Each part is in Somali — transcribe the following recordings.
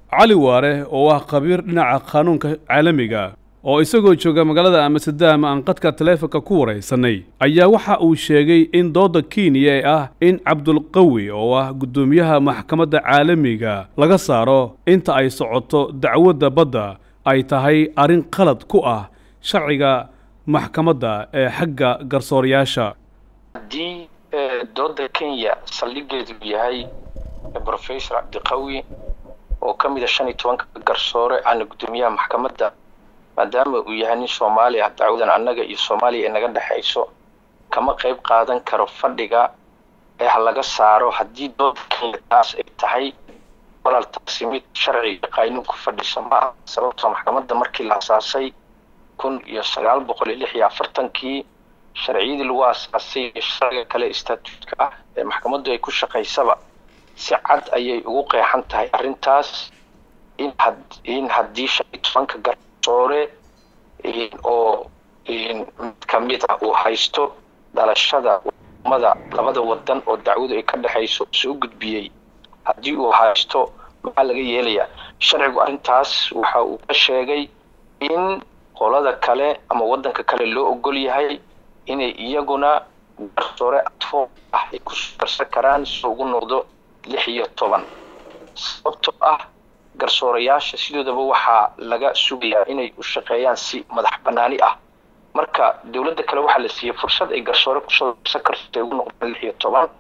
cali waare oo ah khabiir dhinaca qaanuunka caalamiga oo isagoo jooga magaalada amsterdam aan qadka taleefonka ku waraysanay ayaa waxa uu sheegay in dooda kenya ee ah in cabdulqawi oo ah guddoomiyaha maxkamadda caalamiga laga saaro inta ay socoto dacwadda badda ay tahay arrin qalad ku ah sharciga maxkamadda ee xagga garsoorayaasha haddii dooda kenya saldhigeedu yahay professor cabdiqawi oo ka mid a shan iyo tobanka garsoore ana guddoomiyaha maxkamadda maadaama uu yahay nin soomaali ah dacwadan annaga iyo soomaaliya ay naga dhexayso kama qayb qaadan karo fadhiga ee ha laga saaro haddii dooda kenya taas ay tahay walaal taasi mid sharciga qaynuun ku fadhisa ma ah sababtoo maxkamadda markii la asaasay kun iyo sagaal boqol iyo lix iyo afartankii sharciyadii lagu aasaasay iyo sharciga kale statuutka ah ee maxkamaddu ay ku shaqaysaba si cad ayay ugu qeexan tahay arrintaas in had in haddii shan iyo tobanka garsoore oo mid ka mid ah uu haysto dhalashada wadamada labada wadan oo dacwadu ay ka dhexayso soo gudbiyey haddii uu haysto maxaa laga yeelayaa sharcigu arrintaas waxa uu ka sheegay in qolada kale ama wadanka kale loo ogol yahay inay iyaguna garsoore adfo ah ay kusoo darsan karaan si ugu noqdo lix iyo toban sababtoo ah garsoorayaasha sidoodaba waxaa laga sugayaa inay u shaqeeyaan si madax banaani ah marka dowladda kale waxaa la siiyey fursad ay garsoore kusoo darsan karto ay ugu noqdaan lix iyo toban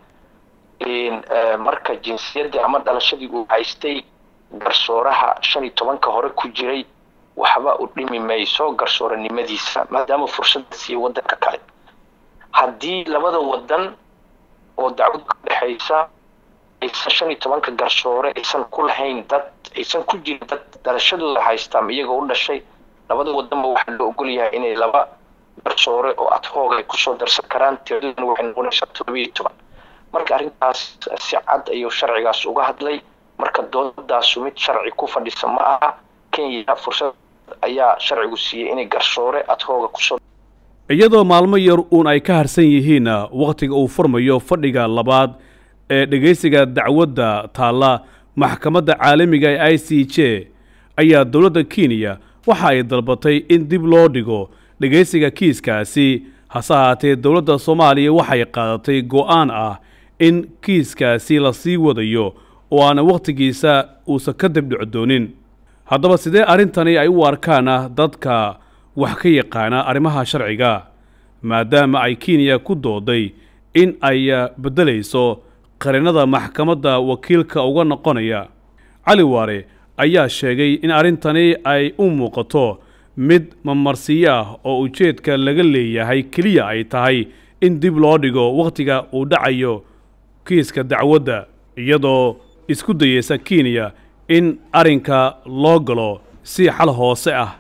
marka jinsiyadda ama dhalashadii uu haystay garsooraha shan iyo tobanka hore ku jiray waxba u dhimi mayso garsooranimadiisa maadaama fursadda siiya wadanka kale haddii labada wadan oo dacwadu ka dhexaysa aysan shan iyo tobanka garsoore aysan ku lahayn dad aysan ku jirin dad dhalashadooda haystaan iyagoo u dhashay labada wadanba waxaa loo ogol yahay inay laba garsoore oo adhoog ay kusoo darsan karaan tiraduna waxay noqonaysaa todoba iyo toban marka arrintaas si cad ayuu sharcigaas uga hadlay marka doodaasu mid sharci ku fadhisa ma aha kenya fursad ayaa sharcigu siiyey inay garsoore adhooga kusoo iyadoo maalmo yar uun ay ka harsan yihiin wakhtiga uu furmayo fadhiga labaad ee dhegaysiga dacwadda taalla maxkamadda caalamiga ee i c j ayaa dowladda kenya waxa ay dalbatay in dib loo dhigo dhegaysiga kiiskaasi hase ahaatee dowladda soomaaliya waxay qaadatay go'aan ah in kiiskaasi la sii wadayo oo aana wakhtigiisa uusan ka dibdhico doonin haddaba sidee arrintani ay u arkaan dadka wax ka yaqaana arrimaha sharciga maadaama ay kenya ku dooday in ay beddelayso qarinnada maxkamadda wakiilka uga noqonaya cali waare ayaa sheegay in arrintani ay u muuqato mid mamarsiyo ah oo ujeedka laga leeyahay keliya ay tahay in dib loo dhigo wakhtiga uu dhacayo kiiska dacwadda iyadoo isku dayeysa kenya in arrinka loo galo si xal hoose ah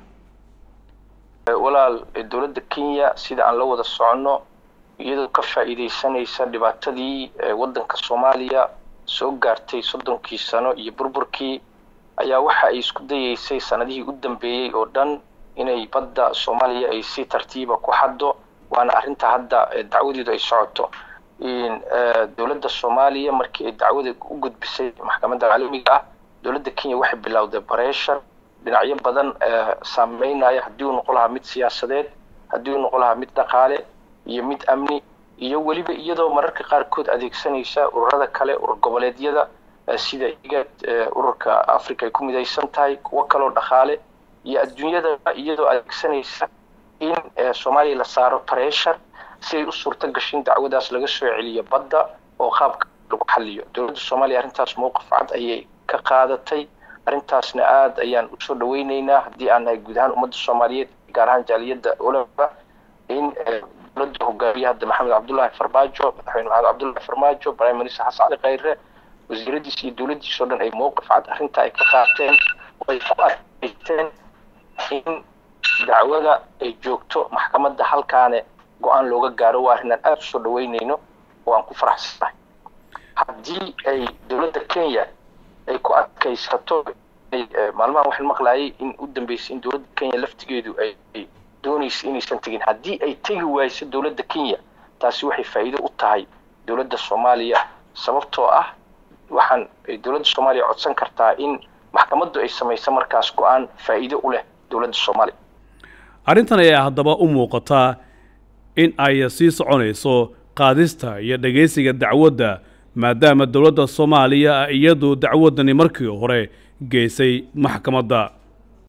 walaal dowladda kenya sida aan la wada soconno iyadoo ka faa'iidaysanaysa dhibaatadii waddanka soomaaliya soo gaartay soddonkii sano iyo burburkii ayaa waxa ay isku dayeysay sanadihii u dambeeyey oo dhan inay badda soomaaliya ay si tartiiba ku xaddo waana arrinta hadda dacwadeedu ay socoto dowladda soomaaliya markii ay dacwada u gudbisay maxkamadda caalamiga ah dowladda kenya waxay bilowday bareeshar dhinacyo badan saameynaya haddii uu noqon lahaa mid siyaasadeed haddii uu noqon lahaa mid dhaqaale iyo mid amni iyo weliba iyadoo mararka qaarkood adeegsanaysa ururada kale urur goboleedyada sida igad ururka africa ay ku midaysan tahay kuwo kaloo dhaqaale iyo adduunyada iyadoo adeegsanaysa in soomaaliya la saaro pressure si ay u suurto gashin dacwadaas laga soo celiyo badda oo qaabka lagu xaliyo dowladda soomaaliya arrintaas mowqif cad ayay ka qaadatay arrintaasna aada ayaan usoo dhaweyneynaa haddii aan nahay guud ahaan ummadda soomaaliyeed gaar ahaan jaaliyadda olaba in dowladda hogaamiye hadda maxamed cabdullaahi farmaajo madaxweyne maxamed cabdullaahi farmaajo prime minister xasan cali khayre wasiiradiis iyo dowladdiis oo dhan ay mowqif cad arrinta ay ka qaateen oo ay ku adkayteen in dacwada ay joogto maxkamadda halkaane go-aan looga gaaro waa arrin aan aada usoo dhaweyneyno oo aan ku faraxsanahay haddii ay dowladda kenya ay ku adkaysato maalmahan waxaan maqlaayay in u dambeysay in dowladda kenya laftigeedu ay doonaysa inaysan tegin haddii ay tegi wayso dowladda kenya taasi waxay faa'iido u tahay dowladda soomaaliya sababtoo ah waxaan dowladda soomaaliya codsan kartaa in maxkamaddu ay samayso markaas go-aan faa'iido u leh dowladda soomaaliya arrintan ayaa haddaba u muuqataa in ay sii soconayso qaadista iyo dhegaysiga dacwadda maadaama dowladda soomaaliya iyadu dacwaddani markii hore geysay maxkamadda